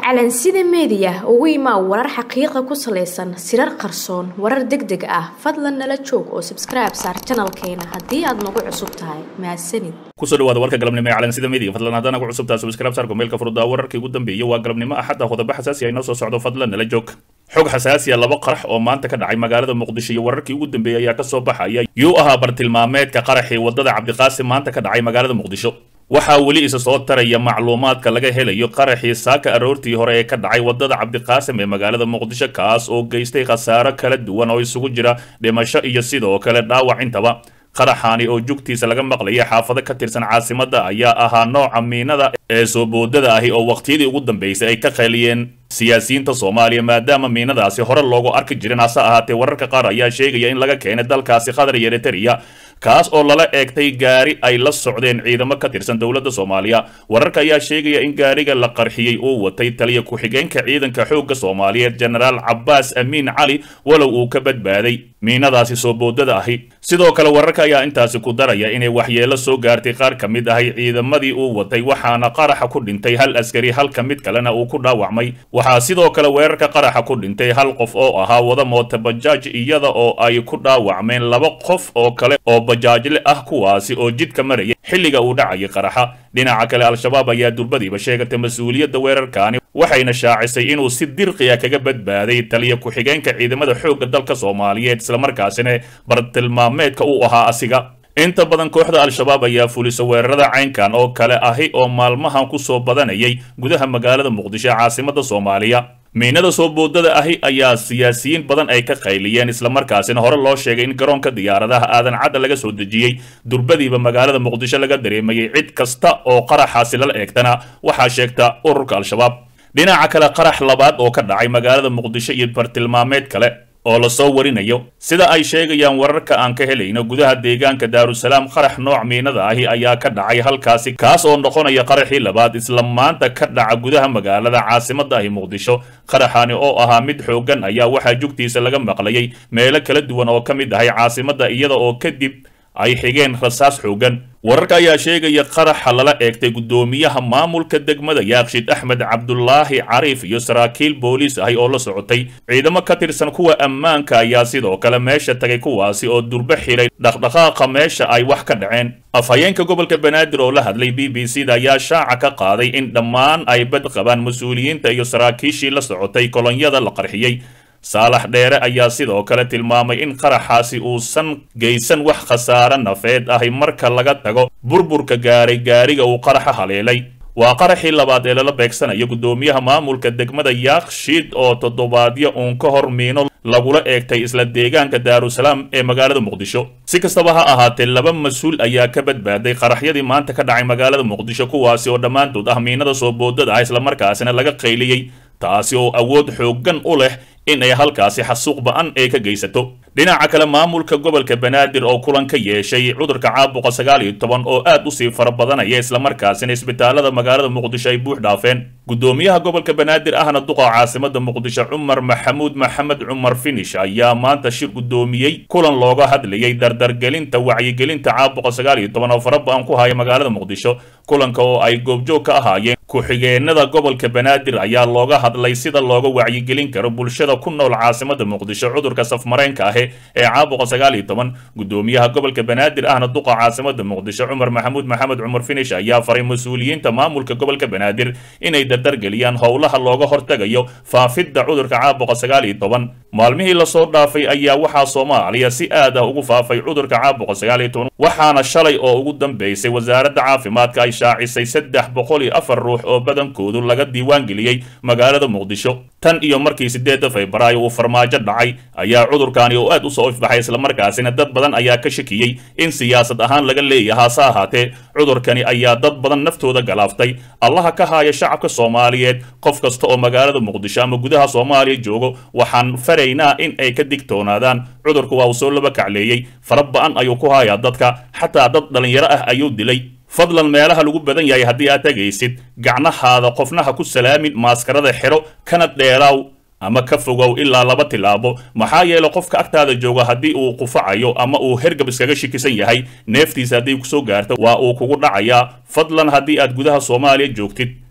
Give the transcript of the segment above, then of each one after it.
calansida meediya ugu imaa warar xaqiiqa ku salaysan sirar qarsoon warar deg deg ah fadlan nala joog oo sabskribe saar janalkeena haddii aad nagu cusub tahay mahadsanid kusoo dhawaada warka galabnimo ee calansida media fadlan haddaan nagu cusub tahay subscribe saarko meelka furdaa wararkii ugu dambeeyay waa galabnimo axadda qodobo xasaasi ah inoo soo socdo fadlan nala joog xog xasaasiya laba qarax oo maanta ka dhacay magaalada muqdisho iyo wararkii ugu dambeeyey ayaa kasoo baxaya yuu ahaa bartilmaameedka qaraxii wadada cabdiqaasim maanta ka dhacay magaalada muqdisho waxaa weli isa soo taraya macluumaadka laga helayo qaraxii saaka aroortii hore ee ka dhacay wadada cabdiqaasim ee magaalada muqdisho kaas oo geystay khasaaro kala duwan oo isugu jira dhimasho iyo sidoo kale dhaawac intaba qaraxaani oo jugtiisa laga maqlayay xaafado ka tirsan caasimadda ayaa ahaa nooca miinada ee soo boodada ahi oo waqtiyadii ugu dambeysay ay ka qayliyeen siyaasiyiinta soomaaliya maadaama miinadaasi hore loogu arki jirin hase ahaatee wararka qaar ayaa sheegaya in laga keenay dalkaasi qatar iyo eritrea kaas oo lala eegtay gaari ay la socdeen ciidamo ka tirsan dowladda soomaaliya wararka ayaa sheegaya in gaariga la qarxiyey uu watay taliya ku-xigeenka ciidanka xoogga soomaaliyeed jenaraal cabbaas amiin cali walow uu ka badbaaday miinadaasi soo boodada ahi sidoo kale wararka ayaa intaasi ku daraya inay waxyeelo soo gaartay qaar ka mid ahi ciidamadii uu watay waxaana qaraxa ku dhintay hal askari halka mid kalena uu ku dhaawacmay waxaa sidoo kale weerarka qaraxa ku dhintay hal qof oo ahaa wada moota bajaaj iyada oo ay ku dhaawacmeen laba qof oo kale oo bajaajle ah kuwaasi oo jidka maraya xilliga uu dhacayay qaraxa dhinaca kale al-shabaab ayaa durbadiiba sheegatay mas-uuliyadda weerarkaani waxayna shaacisay inuu si dirqiya kaga badbaaday taliya ku-xigeenka ciidamada xoogga dalka soomaaliyeed islamarkaasina bartilmaameedka uu ahaa asiga inta badan kooxda al-shabaab ayaa fulisa weerarada caynkan oo kale ahi oo maalmahan ku soo badanayay gudaha magaalada muqdisho ee caasimadda soomaaliya miinada soo boodada ahi ayaa siyaasiyiin badan ay ka qayliyeen islamarkaasina hore loo sheegay in garoonka diyaaradaha aadan cadda laga soo dejiyey durbadiiba magaalada muqdisho laga dareemayay cid kasta oo qaraxaasi lala eegtana waxaa sheegta ururka al-shabaab dhinaca kale qarax labaad oo ka dhacay magaalada muqdisho iyo bartilmaameed kale oo lasoo warinayo sida ay sheegayaan wararka aan ka helayno gudaha deegaanka daarusalaam qarax nooc miinada ahi ayaa ka dhacay halkaasi kaas oo noqonaya qaraxii labaad isla maanta ka dhaca gudaha magaalada caasimadda ahi muqdisho qaraxaani oo ahaa mid xooggan ayaa waxaa jugtiisa laga maqlayay meelo kala duwan oo ka mid ahay caasimadda iyada oo kadib ay xigeen rasaas xooggan wararka ayaa sheegaya qaraxa lala eegtay guddoomiyaha maamulka degmada yaaqshid axmed cabdulaahi cariif iyo saraakiil booliis ahi oo la socotay ciidamo ka tirsan kuwa ammaanka ayaa sidoo kale meesha tagay kuwaasi oo durbo xiray dhaqdhaqaaqa meesha ay wax ka dhaceen afhayeenka gobolka banaadir oo la hadlay b b c da ayaa shaaca ka qaaday in dhammaan ay bad qabaan mas-uuliyiinta iyo saraakiishii la socotay kolonyada la qarxiyey saalax dheere ayaa sidoo kale tilmaamay in qaraxaasi uusan geysan wax khasaare nafeed ahi marka laga tago burburka gaaray gaariga uu qaraxa haleelay waa qaraxii labaad ee lala beegsanayo guddoomiyaha maamulka degmada yaaqshid oo toddobaadyo uun ka hor miino lagula eegtay isla deegaanka daarusalaam ee magaalada muqdisho si kastaba ha ahaatee laba mas-uul ayaa ka badbaaday qaraxyadii maanta ka dhacay magaalada muqdisho kuwaasi oo dhammaantood ah miinada soo boodada ah islamarkaasina laga qayliyey taasi oo awood xooggan u leh in ay halkaasi xasuuq ba-an ee ka geysato dhinaca kale maamulka gobolka banaadir oo kulan ka yeeshay cudurka caabuqa sagaal iyo toban oo aad usii fara badanaya islamarkaasina isbitaalada magaalada muqdisho ay buux dhaafeen guddoomiyaha gobolka banaadir ahna duqa caasimada muqdisho cumar maxamuud maxamed cumar finish ayaa maanta shir guddoomiyey kulan looga hadlayay dardargelinta wacyigelinta caabuqa sagaal iyo toban oo fara ba-an ku haya magaalada muqdisho kulanka oo ay goobjoog ka ahaayeen ku-xigeenada gobolka banaadir ayaa looga hadlay sida looga wacyigelin karo bulshada ku nool caasimada muqdisho cudurka safmareenka ahi ee caabuqa sagaal iyo toban guddoomiyaha gobolka banaadir ahna duqa caasimada muqdisho cumar maxamuud maxamed cumar finish ayaa faray mas-uuliyiinta maamulka gobolka banaadir inay dardargeliyaan howlaha looga hortagayo faafidda cudurka caabuqa sagaal iyo toban maalmihii lasoo dhaafay ayaa waxaa soomaaliya si aad ah ugu faafay cudurka caabuqa sagaal iyo toban waxaana shalay oo ugu dambeysay wasaaradda caafimaadka ay shaacisay saddex boqol iyo afar ruux oo badankoodu laga diiwaangeliyey magaalada muqdisho tan iyo markii sideedda febraayo uu farmaajo dhacay ayaa cudurkaani oo aad u soo ifbaxay islamarkaasina dad badan ayaa ka shakiyey in siyaasad ahaan laga leeyaha hase ahaatee cudurkani ayaa dad badan naftooda galaaftay allaha ka haaya shacabka soomaaliyeed qof kasta oo magaalada muqdisho ama gudaha soomaaliya joogo waxaan faraynaa in ay ka digtoonaadaan cudurku waa uu soo laba kacleeyey fara ba-an ayuu ku hayaa dadka xataa dad dhallinyaro ah ayuu dilay fadlan meelaha lagu badan yahay haddii aad tegaysid gacnahaada qofnaha ku salaamin maaskarada xidho kana dheeraaw ama ka fogow ilaa laba tilaabo maxaa yeelay qofka agtaada jooga haddii uu qufacayo ama uu hergab iskaga shikisan yahay neeftiisa haddii kusoo gaarto waa uu kugu dhacayaa fadlan haddii aad gudaha soomaaliya joogtid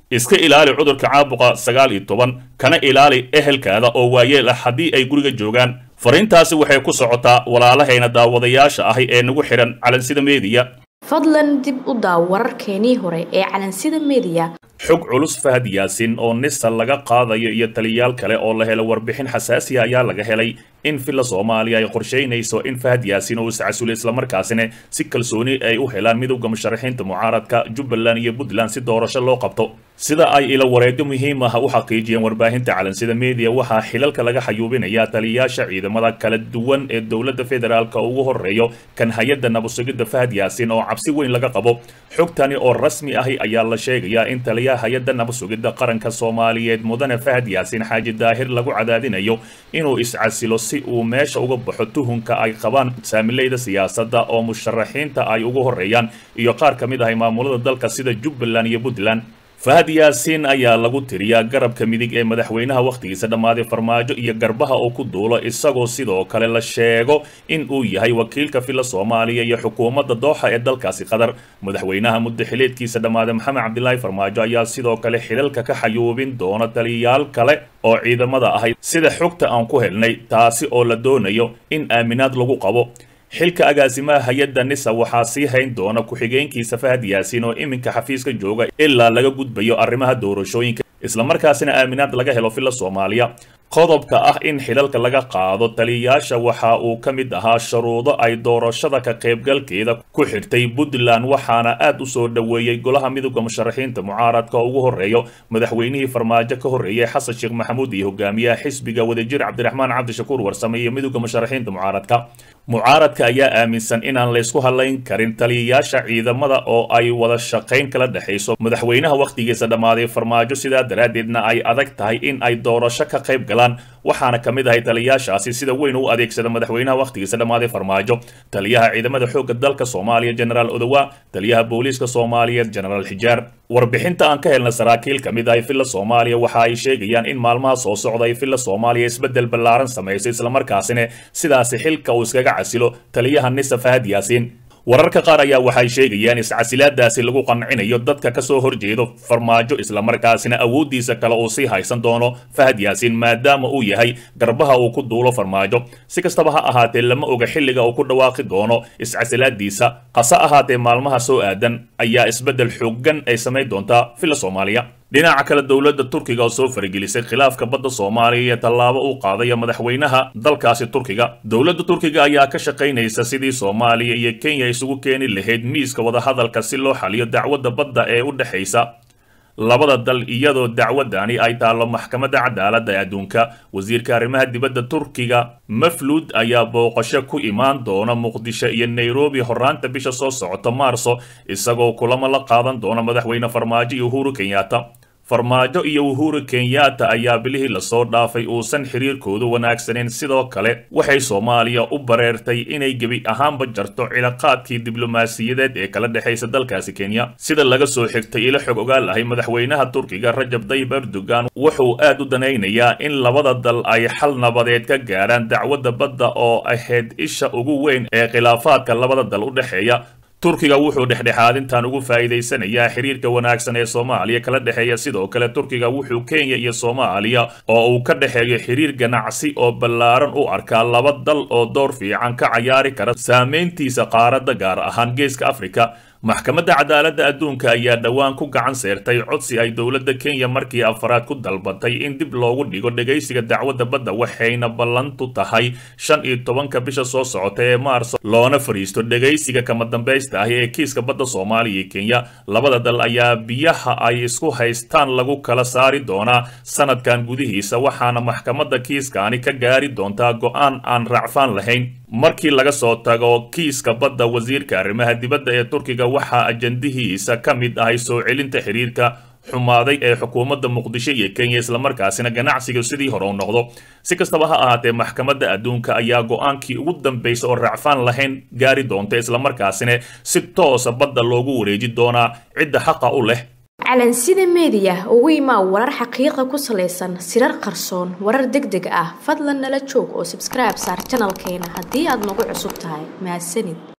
iska ilaali cudurka caabuqa sagaal iyo toban kana ilaali ehelkaada oo waayeel ah haddii ay guriga joogaan fariintaasi waxay ku socotaa walaalahayna daawadayaasha ahi ee nagu xidhan calansida meediya fadlan dib u daaw wararkeenii hore ee calansida meediya xog culus fahad yaasin oo nisa laga qaadayo iyo taliyaal kale oo la helo warbixin xasaasiya ayaa laga helay in villa soomaaliya ay qorshaynayso in fahad yaasin uu iscasulo islamarkaasina si kalsooni ay u helaan midowda musharaxiinta mucaaradka jubbaland iyo puntland si doorasho loo qabto sida ay ila wareegyo muhiim ah u xaqiijiyeen warbaahinta calansida media waxaa xilalka laga xayuubinayaa taliyayaasha ciidamada kala duwan ee dowladda federaalka ugu horeeyo kan hay-adda nabadsugidda fahad yaasin oo cabsi weyn laga qabo xogtani oo rasmi ahi ayaa la sheegayaa in taliyaha hay-adda nabadsugidda qaranka soomaaliyeed mudane fahad yaasin xaaji daahir lagu cadaadinayo inuu iscasilo si uu meesha uga baxo tuhunka ay qabaan saamileyda siyaasadda oo musharaxiinta ay ugu horeeyaan iyo qaar ka mid ahay maamulada dalka sida jubbaland iyo puntland fahad yaasiin ayaa lagu tiriyaa garabka midig ee madaxweynaha wakhtigiisa dhammaaday farmaajo iyo garbaha oo ku duulo isagoo sidoo kale la sheego in uu yahay wakiilka villa soomaaliya iyo xukuumadda dooxa ee dalkaasi qatar madaxweynaha muddo xileedkiisa dhammaaday maxamed cabdilaahi farmaajo ayaa sidoo kale xilalka ka xayuubin doona taliyayaal kale oo ciidamada ahay sida xogta aan ku helnay taasi oo la doonayo in aaminaad lagu qabo xilka agaasimaha hay-adda nisa waxaa sii hayn doona ku-xigeenkiisa fahad yaasiin oo iminka xafiiska jooga ilaa laga gudbayo arrimaha doorashooyinka islamarkaasina aaminaad laga helo villa soomaaliya qodobka ah in xilalka laga qaado taliyayaasha waxa uu ka mid ahaa shuruudo ay doorashada ka qaybgalkeeda ku xirtay puntland waxaana aad u soo dhoweeyey golaha midowda musharaxiinta mucaaradka oo ugu horeeyo madaxweynihii farmaajo ka horreeyey xasan sheekh maxamuud iyo hogaamiyaha xisbiga wadajir cabdiraxmaan cabdishakuur warsame iyo midowda musharaxiinta mucaaradka mucaaradka ayaa aaminsan inaan laysku hadlayn karin taliyayaasha ciidamada oo ay wada shaqayn kala dhexayso madaxweynaha wakhtigiisa dhammaaday farmaajo sidaa daraaddeedna ay adag tahay in ay doorasho ka qayb galaan waxaana ka mid ahay taliyayaashaasi sida weyn u adeegsada madaxweynaha wakhtigiisa dhammaaday farmaajo taliyaha ciidamada xoogga dalka soomaaliya genaraal odowa taliyaha booliiska soomaaliyeed genaraal xijaar warbixinta aan ka helna saraakiil ka mid ahay villa soomaaliya waxa ay sheegayaan in maalmaha soo socda ay villa soomaaliya isbeddel ballaaran samayso islamarkaasina sidaasi xilka uu iskaga casilo taliyaha nisa fahad yaasiin wararka qaar ayaa waxay sheegayaan iscasilaadaasi lagu qancinayo dadka ka soo horjeedo farmaajo islamarkaasina awooddiisa kale uu sii haysan doono fahad yaasiin maadaama uu yahay garbaha uu ku duulo farmaajo si kastaba ha ahaatee lama oga xilliga uu ku dhawaaqi doono iscasilaadiisa hase ahaatee maalmaha soo aadan ayaa isbeddel xooggan ay samayn doontaa villa soomaaliya dhinaca kale dowladda turkiga oo soo faragelisay khilaafka badda soomaaliya iyo tallaabo uu qaadaya madaxweynaha dalkaasi turkiga dowladda turkiga ayaa ka shaqaynaysa sidii soomaaliya iyo kenya isugu keeni lahayd miiska wadahadalka si loo xaliyo dacwadda badda ee u dhexaysa labada dal iyadoo dacwadani ay taallo maxkamadda cadaaladda ee adduunka wasiirka arrimaha dibadda turkiga mafluud ayaa booqasho ku imaan doona muqdisho iyo nairobi horaanta bisha soo socota maarso isagoo kulamo la qaadan doona madaxweyne farmaajo iyo uhuru kenyatta farmaajo iyo uhuru kenyatta ayaa bilihii lasoo dhaafay uusan xiriirkoodu wanaagsaneyn sidoo kale waxay soomaaliya u bareertay inay gebi ahaanba jarto cilaaqaadkii diblomaasiyadeed ee kala dhexaysa dalkaasi kenya sida laga soo xigtay ilo xog ogaal ahay madaxweynaha turkiga rajab tayyib erdogan wuxuu aad u danaynayaa in labada dal ay xal nabadeed ka gaarhaan dacwadda badda oo ahayd isha ugu weyn ee khilaafaadka labada dal u dhexeeya turkiga wuxuu dhexdhexaadintan ugu faa'iidaysanayaa xiriirka wanaagsan ee soomaaliya kala dhexeeya sidoo kale turkiga wuxuu kenya iyo soomaaliya oo uu ka dhexeeyo xiriir ganacsi oo ballaaran u arkaa laba dal oo door fiican ka cayaari kara saameyntiisa qaaradda gaar ahaan geeska afrika maxkamadda cadaaladda adduunka ayaa dhowaan ku gacan seertay codsi ay dowladda kenya markii afaraad ku dalbatay in dib loogu dhigo dhegaysiga dacwadda badda waxayna ballantu tahay shan iyo tobanka bisha soo socota ee maarso loona fadhiisto dhegaysiga kama dambaysta ah ee kiiska badda soomaaliya iyo kenya labada dal ayaa biyaha ay isku haystaan lagu kala saari doonaa sanadkan gudihiisa waxaana maxkamadda kiiskaani ka gaari doontaa go-aan aan raacfaan lahayn markii laga soo tago kiiska badda wasiirka arrimaha dibadda ee turkiga waxaa ajandihiisa ka mid ahay soo celinta xiriirka xumaaday ee xukuumadda muqdisho iyo kenya islamarkaasina ganacsiga sidii hore u noqdo si kastaba ha ahaatee maxkamadda adduunka ayaa go-aankii ugu dambaysa oo raacfaan lahayn gaari doonta islamarkaasina si toosa badda loogu wareeji doonaa cidda xaqa u leh calansida meediya ugu imaa warar xaqiiqa ku salaysan sirar qarsoon warar deg deg ah fadlan nala joog oo sabskribe saar janalkeena haddii aad nagu cusub tahay mahadsanid